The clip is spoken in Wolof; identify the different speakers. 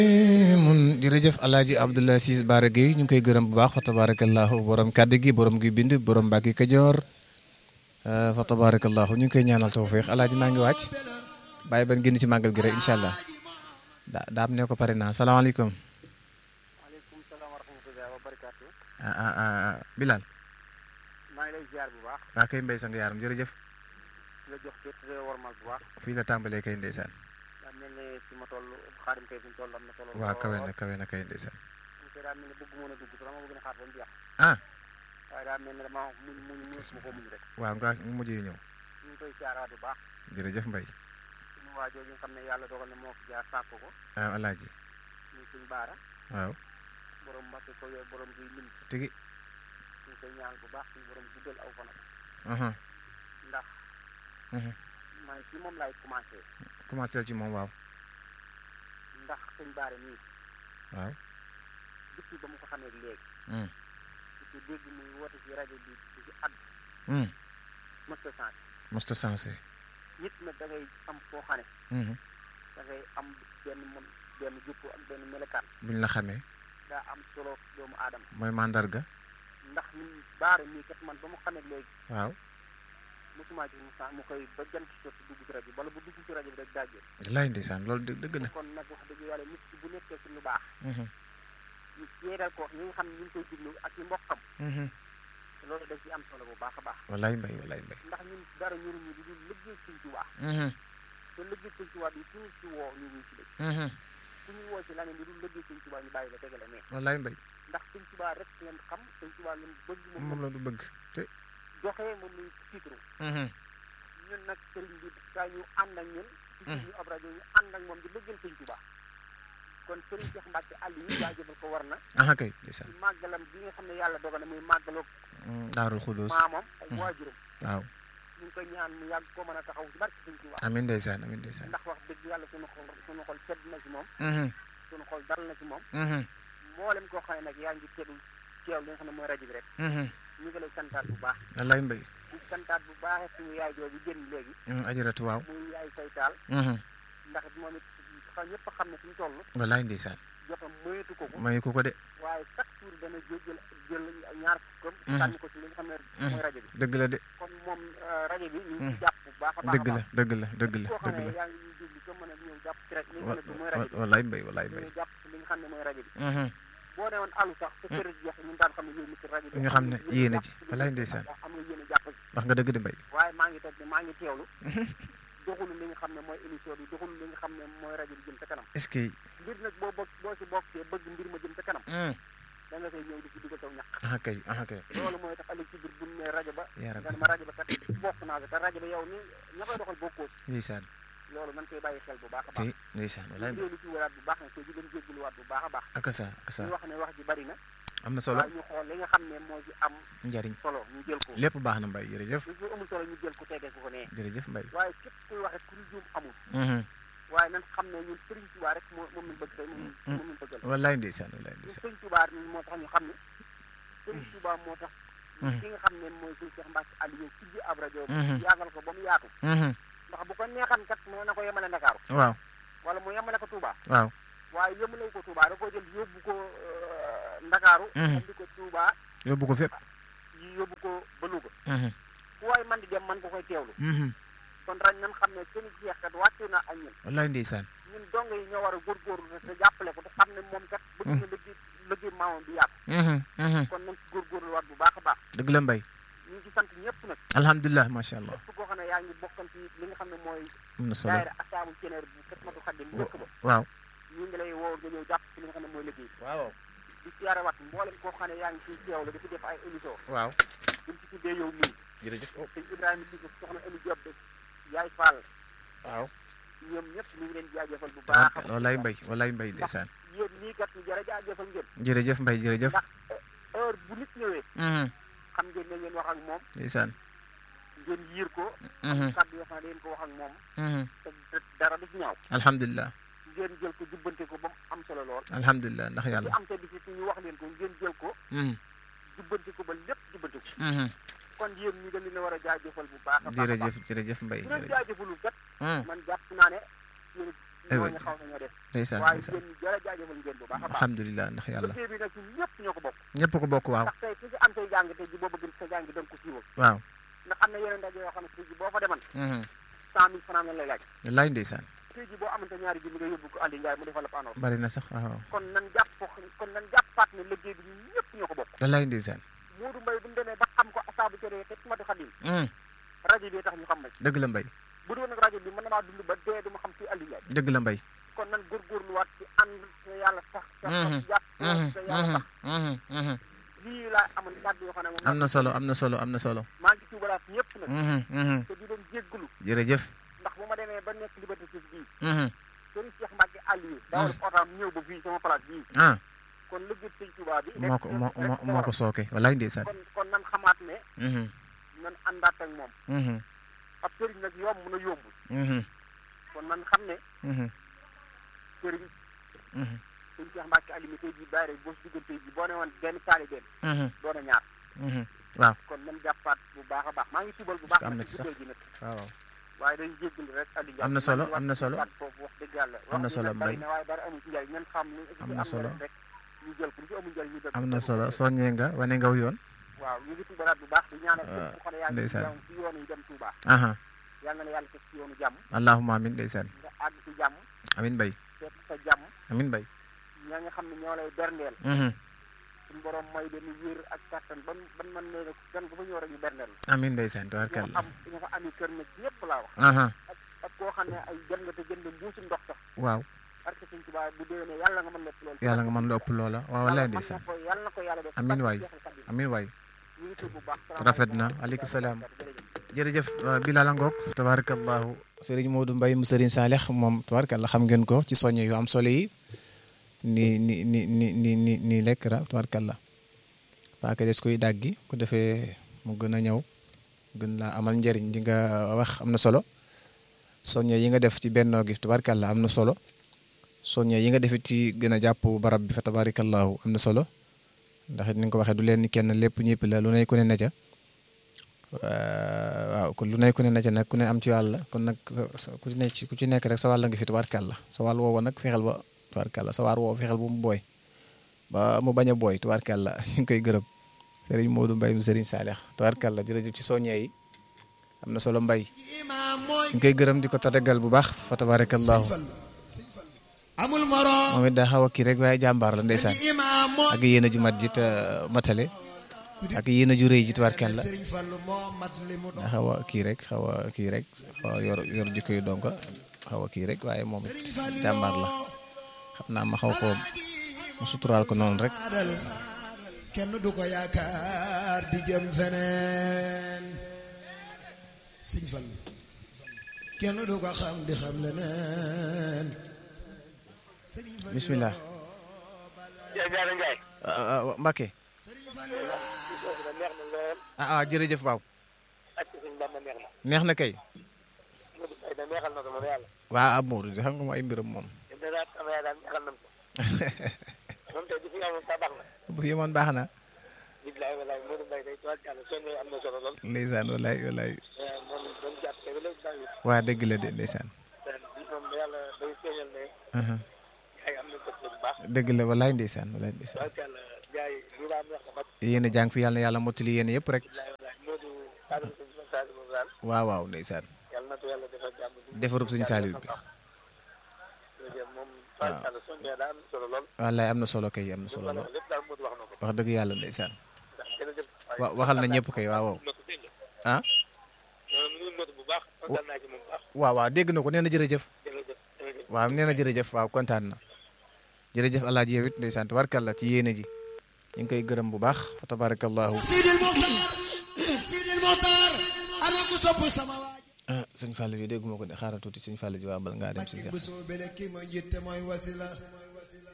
Speaker 1: mun jërëjëf alaaji Abdoulaye Ciss Bara Gueye ñu ngi koy gërëm bu baax fa tabarakallahu borom kàddu gi borom gi bind borom Mbàkke Kajoor fa tabarakallahu ñu ngi koy ñaanal tawfiix alaaji maa ngi wàcc bàyyi ban génn ci màggal gi rek incha allah daa daam ne ko pare naa salaamaaleykum
Speaker 2: maaleykum salaam wa rahmatulah wa barakaatu.
Speaker 1: ah ah ah Bilal
Speaker 2: maa ngi lay ziar bu baax
Speaker 1: waa kay mbay sang yaaram jërëjëf
Speaker 2: nga jox jot te warmal bu baax
Speaker 1: fii la tàmbalee kay ndeysaan
Speaker 2: daa mel ne fi ma toll xaarim kay fi mu toll am na solo.
Speaker 1: waa kawe na kawe na kay ndeysaan
Speaker 2: ñu koy daa mel ne bëgg mën a dugg sax dama bëgg na xaar ba mu jeex
Speaker 1: ah
Speaker 2: waaye daa mel ne dama muñ muñ muñ ma ko muñ rek
Speaker 1: waaw nga mujj yu ñëw
Speaker 2: ñu ngi koy ziaraat bu baax
Speaker 1: jërëjëf mbay
Speaker 2: suñu waa jooju nga xam ne yàlla dogal na moo ko jaar sàkk ko
Speaker 1: ah alaaji
Speaker 2: muy suñ baara
Speaker 1: waaw
Speaker 2: borom mbàkke ko yooyu borom guy lim
Speaker 1: tigi
Speaker 2: ñu ngi koy ñaan bu baax suñu borom guddal aw fanam
Speaker 1: aha
Speaker 2: ndax
Speaker 1: aha
Speaker 2: maa ngi ci moom laay commencé
Speaker 1: commencé ci moom waaw
Speaker 2: ndax suñ baara nii
Speaker 1: waaw
Speaker 2: depuis ba mu ko xamee léegi
Speaker 1: hum
Speaker 2: di dégg muy woote ci rajo bi di ci àdd
Speaker 1: hum
Speaker 2: mësta changé
Speaker 1: mosta sensé
Speaker 2: nit nag da ngay am foo xam ne
Speaker 1: hum
Speaker 2: da ngay am benn mon benn jukku ak benn melekaan
Speaker 1: buñ la xamee
Speaker 2: daa am solo doomu aadama
Speaker 1: mooy mandarga
Speaker 2: ndax ñun baara mii kat man ba mu xamee léegi
Speaker 1: waaw
Speaker 2: mosuma gis mu sa mu koy ba jant ci jot dugg ci rajo bi wala bu dugg ci rajo bi rek daajee
Speaker 1: laay ndeysaan loolu dë- dëgg la
Speaker 2: kon nag wax dëgg yàlla nit ki bu nekkee ci lu baax
Speaker 1: Mhm,
Speaker 2: ñu seedal ko ñi nga xam ne ñu ngi koy diglu ak ci mbokkam
Speaker 1: mhm.
Speaker 2: loolu da ci am solo bu baax a baax
Speaker 1: wallaay mbay wallaay mbay
Speaker 2: ndax ñun dara ñuruñu lu dul liggéey suñ ci waa
Speaker 1: Mhm,
Speaker 2: te liggéey suñ ci waa bi suñu ci woo ñu wuy ci lëg
Speaker 1: mhm.
Speaker 2: ku ñu woo ci leneen lu dul liggéey suñ ci waa ñu bàyyi la tegale mais
Speaker 1: wallaay mbay
Speaker 2: ndax suñ ci waa rek ngeen xam suñ ci waa ngeen bëgg moom
Speaker 1: moom la du bëgg te
Speaker 2: doxee moom lañ tiitru
Speaker 1: Mhm,
Speaker 2: ñun nag sëriñ bi saa ñu ànd ak ñun ci
Speaker 1: Mm.
Speaker 2: suñu ab rajo ñu ànd ak moom di lëggal sëñ Tuubaa kon sëriñ Cheikh Mbacke àll yi jaajëfal ko war na
Speaker 1: aha kay ndeysaan
Speaker 2: ci màggalam bi nga xam ne yàlla dogal na muy màggaloog
Speaker 1: Mm, daarul xudus
Speaker 2: maamam ak
Speaker 1: Mm.
Speaker 2: waajuram
Speaker 1: waaw
Speaker 2: ñu ngi koy ñaan mu yàgg ko mën a taxaw ci barke sëñ Tuubaa
Speaker 1: amin ndeysaan amin ndeysaan
Speaker 2: ndax wax dëgg yàlla suñu xol suñu xol sedd na ci moom
Speaker 1: Mhm,
Speaker 2: suñu xol dal na ci moom
Speaker 1: mhm,
Speaker 2: mboolem koo xam ne nag yaa ngi teewlu teew li nga xam ne mooy rajo bi rek
Speaker 1: mhm.
Speaker 2: ñu ngi lay santaat bu baax
Speaker 1: wallaay mbay
Speaker 2: di santaat bu baax suñu yaay jooju génn léegi
Speaker 1: Mm, ajaratu waaw
Speaker 2: muy yaay say taal
Speaker 1: Mhm,
Speaker 2: ndax moom it xam ñëpp xam ne fi mu toll
Speaker 1: wallaay ndeysaan
Speaker 2: jotam moyetu ko ko
Speaker 1: mayu ko ko de
Speaker 2: waaye chaque jour dana jël jël jël ñaar fukkam
Speaker 1: Mhm.
Speaker 2: sànni ko ci li nga xam ne mooy rajo bi
Speaker 1: dëgg la de
Speaker 2: kon moom euh, rajo bi ñu ngi
Speaker 1: Mhm.
Speaker 2: ci jàpp bu baax a baax a
Speaker 1: dëgg la
Speaker 2: baax
Speaker 1: dëgg la dëgg la
Speaker 2: koo xam
Speaker 1: dëgg
Speaker 2: ne
Speaker 1: la
Speaker 2: yaa ngi ñuy déglu ko mën a ñëw jàpp ci rajo li nga
Speaker 1: wa-
Speaker 2: xam ne mooy rajo
Speaker 1: wa-
Speaker 2: bi
Speaker 1: wallaay mbay wallaay mbay
Speaker 2: ñëw jàpp ci li nga xam ne mooy rajo bi
Speaker 1: Mhm,
Speaker 2: boo ne woon alu sax te kër jeex ñun daan xam ne yow mi ci rajo bi
Speaker 1: ñu xam ne
Speaker 2: am nga
Speaker 1: yéene
Speaker 2: jàpp
Speaker 1: ji.
Speaker 2: ci li
Speaker 1: Wallaay
Speaker 2: nga
Speaker 1: ndeysaan.
Speaker 2: xam ne am nga yéene jàpp ci
Speaker 1: wax nga dëgg de mbay
Speaker 2: waaye maa ngi toog ne maa ngi teewlu doxulu li nga xam ne mooy émission bi doxulu li nga xam ne mooy rajo bi jëm ca kanam
Speaker 1: est-ce que
Speaker 2: mbir nag boo bokk boo si bokkee bëgg mbir ma jëm ca kanam
Speaker 1: Mm,
Speaker 2: da nga koy ñëw di ci dugal saw ñaq
Speaker 1: aha kay aha kay
Speaker 2: loolu mooy tax ëllëg ci biir bu ñu nee rajo ba
Speaker 1: yaa
Speaker 2: nga
Speaker 1: rabbi
Speaker 2: ne ma rajo ba kat bokk naa ko te rajo ba yow ni ña koy doxal bokkoo ci
Speaker 1: ndeysaan
Speaker 2: loolu nañ koy bàyyi xel bu baax a baax
Speaker 1: ci ndeysaan wallaay mbay
Speaker 2: loolu ci waraat bu baax na te di leen jégaluwaat bu baax a baax
Speaker 1: ak sa ak sa
Speaker 2: ñu wax ne wax ji bari na
Speaker 1: am na solo
Speaker 2: waaye ñu xool li nga xam ne moo ci am
Speaker 1: njariñ
Speaker 2: solo ñu jël ko
Speaker 1: lépp baax na mbay jërëjëf
Speaker 2: lu ci amul solo ñu jël ko tegee ko ko nee
Speaker 1: jërëjëf mbay
Speaker 2: waaye képp kuy waxe ku ñu juum amul
Speaker 1: Mhm,
Speaker 2: waaye nañ xam ne ñun Sëriñ Tuubaa rek moo moom lañ bëgg tey moom moom lañ bëggal
Speaker 1: wallaay ndeysaan wallaay
Speaker 2: ñun
Speaker 1: ndeysaan
Speaker 2: Sëriñ Tuubaa moo tax ñu xam ne Sëriñ Tuubaa moo tax
Speaker 1: Mhm.
Speaker 2: ki nga xam ne mooy suñu Cheikh Mbacke Aliou ci ji ab rajo
Speaker 1: Mhm.
Speaker 2: yaagal ko ba mu yaatu
Speaker 1: Mhm,
Speaker 2: ndax bu ko neexan kat mën na ko yemale Ndakaaru
Speaker 1: waaw
Speaker 2: wala mu yemale ko Touba
Speaker 1: waaw
Speaker 2: waaye yemale ko Touba da koo jël yóbbu ko euh, Ndakaaru
Speaker 1: Mhm.
Speaker 2: andi ko Touba
Speaker 1: yóbbu ko fépp
Speaker 2: yi yóbbu ko ba Louga
Speaker 1: Mhm,
Speaker 2: fu waay man di dem man ko koy teewlu
Speaker 1: mhm.
Speaker 2: kon rañ nan xam ne seen jeex kat wàccu na ak ñun
Speaker 1: wallaay ndeysaan
Speaker 2: ñun dong yi ñoo war a góorgóorlu te te jàppale ko te xam ne moom kat bëgg na liggéey liggéey maamam bi yaatu
Speaker 1: Mhm, mhm.
Speaker 2: kon nañ ci góorgóorlu waat bu baax a baax
Speaker 1: dëgg la mbay
Speaker 2: ñu ngi ci sant ñëpp nag
Speaker 1: alhamdulilah macha allah
Speaker 2: képp koo xam ne yaa ngi bokkan ci li nga xam ne mooy
Speaker 1: am na solo
Speaker 2: daayira asaabu ceneer bu Xidmatu Xaadim njëkk ba
Speaker 1: waaw
Speaker 2: ñu ngi lay woo nga ñëw jàpp ci li nga xam ne mooy liggéey
Speaker 1: waaw
Speaker 2: di siyaare wat mboolem koo xam ne yaa ngi ciy teew la di fi def ay émission
Speaker 1: waaw
Speaker 2: buñ ci tuddee yow mii
Speaker 1: jërëjëf
Speaker 2: sëñ Ibrahima Diouf soxna Amy Diop de yaay Fall
Speaker 1: waaw
Speaker 2: ñoom ñëpp ñu ngi leen jaajëfal bu baax a baax
Speaker 1: wallaay mbay wallaay mbay ndeysaan
Speaker 2: yéen ñii kat ñu jërë jaajëfal ngeen
Speaker 1: jërëjëf mbay jërëjëf
Speaker 2: ndax heure bu nit ñëwee
Speaker 1: Mhm,
Speaker 2: xam ngeen ne ngeen wax ak moom
Speaker 1: ndeysaan
Speaker 2: ngeen yiir ko
Speaker 1: Mhm,
Speaker 2: kàddu yoo xam ne ngeen ko wax ak moom
Speaker 1: mhm.
Speaker 2: te te dara du ci ñaaw
Speaker 1: alhamdulilah
Speaker 2: ngeen jël ko jubbante ko ba mu am solo lool
Speaker 1: alhamdulilah ndax
Speaker 2: li
Speaker 1: yàlla
Speaker 2: am te bi ci ñu wax leen ko ngeen jël ko
Speaker 1: Mhm,
Speaker 2: jubbante ko ba lépp jubbante ko
Speaker 1: mhm.
Speaker 2: kon yéen ñi dañ leen a war a jaajëfal bu baax a baax a baax
Speaker 1: jërëjëf jërëjëf mbay
Speaker 2: bu leen
Speaker 1: jërëjëf
Speaker 2: jaajëfalul kat
Speaker 1: Mhm,
Speaker 2: man jàpp naa ne yéen
Speaker 1: Aywa.
Speaker 2: ñooñu xaw nañoo def
Speaker 1: ndeysaan
Speaker 2: waaye
Speaker 1: ndeysaan
Speaker 2: yéen ñi jërë jaajëfal jaajëfal ngeen bu baax a baax
Speaker 1: alhamdulilah ndax yàlla
Speaker 2: liggéey bi nag ñun ñëpp ñoo ko bokk
Speaker 1: ñëpp ko bokk waaw
Speaker 2: ndax tey ku ci am say jàng tey ji boo bëgg sa jàng da nga ko siiwal
Speaker 1: waaw
Speaker 2: ndax am na yeneen ndaje yoo xam ne tey ji boo fa deman
Speaker 1: mhm.
Speaker 2: cent mille francs lañ lay laaj
Speaker 1: wallaay ndeysaan
Speaker 2: tey ji boo amante ñaari junni nga yóbbu ko Aliou Ndiaye mu defal la annonce
Speaker 1: bari na sax waaw
Speaker 2: kon nan jàpp kon nan jàppaat ne liggéey bi ñun ñëpp ñoo ko bokk
Speaker 1: wallaay ndeysaan
Speaker 2: Moodu Mbaye bu ñu demee ba xam ko asaabu cere te Xidmatul Xadim
Speaker 1: Mhm.
Speaker 2: rajo bi tax ñu xam may
Speaker 1: dëgg la mbay
Speaker 2: bu doon nag rajo bi mën na maa dund ba dee du ma xam ci Aliou Ndiaye
Speaker 1: dëgg la mbay
Speaker 2: kon nan góorgóorluwaat ci ànd te yàlla tax te
Speaker 1: Mhm.
Speaker 2: jàpp
Speaker 1: Mhm,
Speaker 2: te yàlla tax
Speaker 1: mhm, mhm.
Speaker 2: lii laa amoon kàddu yoo xam ne moom
Speaker 1: am na solo am na solo am na solo
Speaker 2: maa ngi tuubalaat ñëpp nag
Speaker 1: Mhm, mhm.
Speaker 2: te di leen jéggalu
Speaker 1: jërëjëf
Speaker 2: ndax bu ma demee ba nekk liberté six bii
Speaker 1: Mhm.
Speaker 2: Serigne Cheikh Mbacke Aliou dawal otaam ñëw ba fii sama place bii
Speaker 1: ah
Speaker 2: kon liggéey Sëñ Tuubaa bi
Speaker 1: moo ko moo moo moo ko sooke wallaay ndeysaan
Speaker 2: kon kon nan xamaat ne
Speaker 1: Mhm,
Speaker 2: nan àndaat ak moom
Speaker 1: mhm,
Speaker 2: ab sëriñ nag yomb na yombul
Speaker 1: mhm,
Speaker 2: kon nan xam ne
Speaker 1: mhm,
Speaker 2: sëriñ
Speaker 1: mhm,
Speaker 2: Sëñ Cheikh Mbacke Aliou mi tey jii daayira boo si diggante ji boo ne woon benn taalibeem
Speaker 1: mhm,
Speaker 2: doon a ñaar
Speaker 1: mhm. waaw
Speaker 2: kon nan jàppaat bu baax a baax maa ngi tubal bu baax
Speaker 1: am na
Speaker 2: nag
Speaker 1: ci
Speaker 2: ci
Speaker 1: sax.
Speaker 2: guddee gi nag
Speaker 1: waaw
Speaker 2: waaye dañu jéggalu rek Aliou Ndiaye
Speaker 1: Am na solo,
Speaker 2: maa ngi
Speaker 1: am na solo.
Speaker 2: wàcc foofu wax dëgg yàlla
Speaker 1: Am na
Speaker 2: wax ji
Speaker 1: solo,
Speaker 2: nag bari
Speaker 1: Mbaye.
Speaker 2: na waaye dara amul ci njëriñ nan xam ni
Speaker 1: Am na solo.
Speaker 2: rek ñu jël ku ci amul njëriñ ñu def
Speaker 1: am na solo soññee nga wane ngaw yoon
Speaker 2: waaw ñu ngi tubalaat bu baax di ñaanal
Speaker 1: waaw,
Speaker 2: képp ku xam ne yaa ngi
Speaker 1: ndeysaan.
Speaker 2: ci ci yoon yi dem Touba
Speaker 1: aha
Speaker 2: yàlla na yàlla teg ci yoonu jàmm
Speaker 1: allahumma amin ndeysaan
Speaker 2: nga àgg ci jàmm
Speaker 1: amin bay
Speaker 2: fekk sa jàmm
Speaker 1: amin bay
Speaker 2: ña nga xam ne ñoo lay berndeel
Speaker 1: Mhm.
Speaker 2: suñu borom mooy leen wér ak kattan ban ban man nee na gan bu fa ñëw rek ñu berndeel
Speaker 1: amin ndeysaan
Speaker 2: ñoo
Speaker 1: tabarkalla
Speaker 2: am ñoo fa ami kër nag ñëpp laa wax
Speaker 1: aha
Speaker 2: ak ak koo xam ne ay jën nga te jënd mbuusu ndox sax
Speaker 1: waaw
Speaker 2: parce que suñ tubaab bu déwénee yàlla nga mën lépp loolu
Speaker 1: yàlla nga mën lu ëpp loola waaw wallaay ndeysaan
Speaker 2: ko yàlla na ko yàlla def
Speaker 1: Amiin waay. amin waay
Speaker 2: ñu ngi tudd bu baax
Speaker 1: rafet na aleykum salaam jërëjëf Bilal Ngok tabarakallahu Serigne Modou Mbaye mu Serigne Saleh moom tabarakallah xam ngeen ko ci soññe yu am solo yi ni ni ni ni ni ni ni lekk ra tabarakallah paaka des koy dàggi ku defee mu gën a ñëw gën laa amal njëriñ di nga wax am na solo soññe yi nga def ci bennoo gi tabarakallah am na solo soññe yi nga def ci gën a jàpp barab bi fa tabarakallahu am na solo ndax it ni nga ko waxee du leen ni kenn lépp ñëpp la lu ne ku ne na ca waaw kon lu ne ku ne na ca nag ku ne am ci wàll kon nag ku ci nekk ku ci nekk rek sa wàll nga fi tubaarkàlla sa wàll woowu nag fexeel ba tubaarkàlla sa waar woowu fexeel ba mu booy ba mu bañ a booy tubaarkàlla ñu ngi koy gërëm Serigne Modou Mbaye mu Serigne Saleh tubaarkàlla jërëjëf ci soññee yi am na solo mbay ñu ngi koy gërëm di ko tatagal bu baax fa tabarakallahu
Speaker 3: amul morom
Speaker 1: moom it daa xaw a kii rek waaye jàmbaar la ndeysaan
Speaker 3: imaam moo
Speaker 1: ak yéen a ju mat ji te matale ak yéen a ju rëy ji tubaarkàlla
Speaker 3: Sëriñ Fallu moo mat li mu doon
Speaker 1: daa xaw a kii rek xaw a kii rek xaw a yor yor jikko yu donga xaw a kii rek waaye moom it jàmbaar la xam naa ma xaw ko mu suturaal ko noonu rek
Speaker 3: adal kenn du ko yaakaar di jëm feneen Sëriñ Fallu kenn du ko xam di xam leneen Sëriñ Fallu
Speaker 1: bismillah
Speaker 2: Jaara Njaay
Speaker 1: Mbacke
Speaker 3: Sëriñ Fallu
Speaker 2: foofu da neex na lool
Speaker 1: ah ah jërëjëf waaw
Speaker 2: ak ci suñ Bamba neex na
Speaker 1: neex na kay
Speaker 2: Modou Mbaye da neexal na ko moom yàlla
Speaker 1: waa ab Modou di xam nga ma ay mbiram moom
Speaker 2: te dara sama yaay daal neexal na ko moom tey di fi amoon sa baax na
Speaker 1: bu fi yemoon baax na
Speaker 2: bilaay walaay Modou Mbaye day tuwaat yàlla soññee am na solo lool
Speaker 1: ndeysaan walaay walaay
Speaker 2: moom doon jàpp te ba léegi bàyyi
Speaker 1: waa dëgg la de ndeysaan
Speaker 2: te bi moom yàlla day feeñal ne
Speaker 1: aha
Speaker 2: ay am na ko bu baax
Speaker 1: dëgg la walaay ndeysaan walaay ndeysaan
Speaker 2: tuwaat yàlla jaay li laa neex na mat
Speaker 1: yéen a jàng fi yàlla na yàlla mottali yéen yëpp rek
Speaker 2: bilaay walaay Modou kaddu suñ sa saali moom daal
Speaker 1: waaw waaw ndeysaan
Speaker 2: yàlla na ko yàlla defal jàmm bi
Speaker 1: defarub suñu saaliw bi
Speaker 2: jërëjëf moom tuwaat yàlla soññee daal am na solo lool
Speaker 1: wallaay am na solo kay am na solo
Speaker 2: wala
Speaker 1: lool
Speaker 2: lépp daal Modou wax na ko
Speaker 1: wax dëgg yàlla ndeysaan
Speaker 2: ndax jërëjëf
Speaker 1: wa waxal na ñëpp kay waaw waaw
Speaker 2: Modou dégg nga
Speaker 1: ah
Speaker 2: noonu mu ngi Modou bu baax kontaan naa ci moom bu baax
Speaker 1: waaw waaw dégg na ko nee na jërëjëf
Speaker 2: jërëjëf jërëjëf
Speaker 1: waaw nee na jërëjëf waaw kontaan na jërëjëf alaaji yow it ndeysaan tabarkalla ci yéene ji ñu ngi koy gërëm bu baax fa tabarakallahu
Speaker 3: Sidil Muxtaar Sidil Muxtaar ana ku sopp sama waaj
Speaker 1: ah sëñ Fallou bi dégguma ko de xaaral tuuti sëñ Fallou ji waa bal ngaa dem si
Speaker 3: Mbàkke bu soobee la kii mooy yitte mooy wasila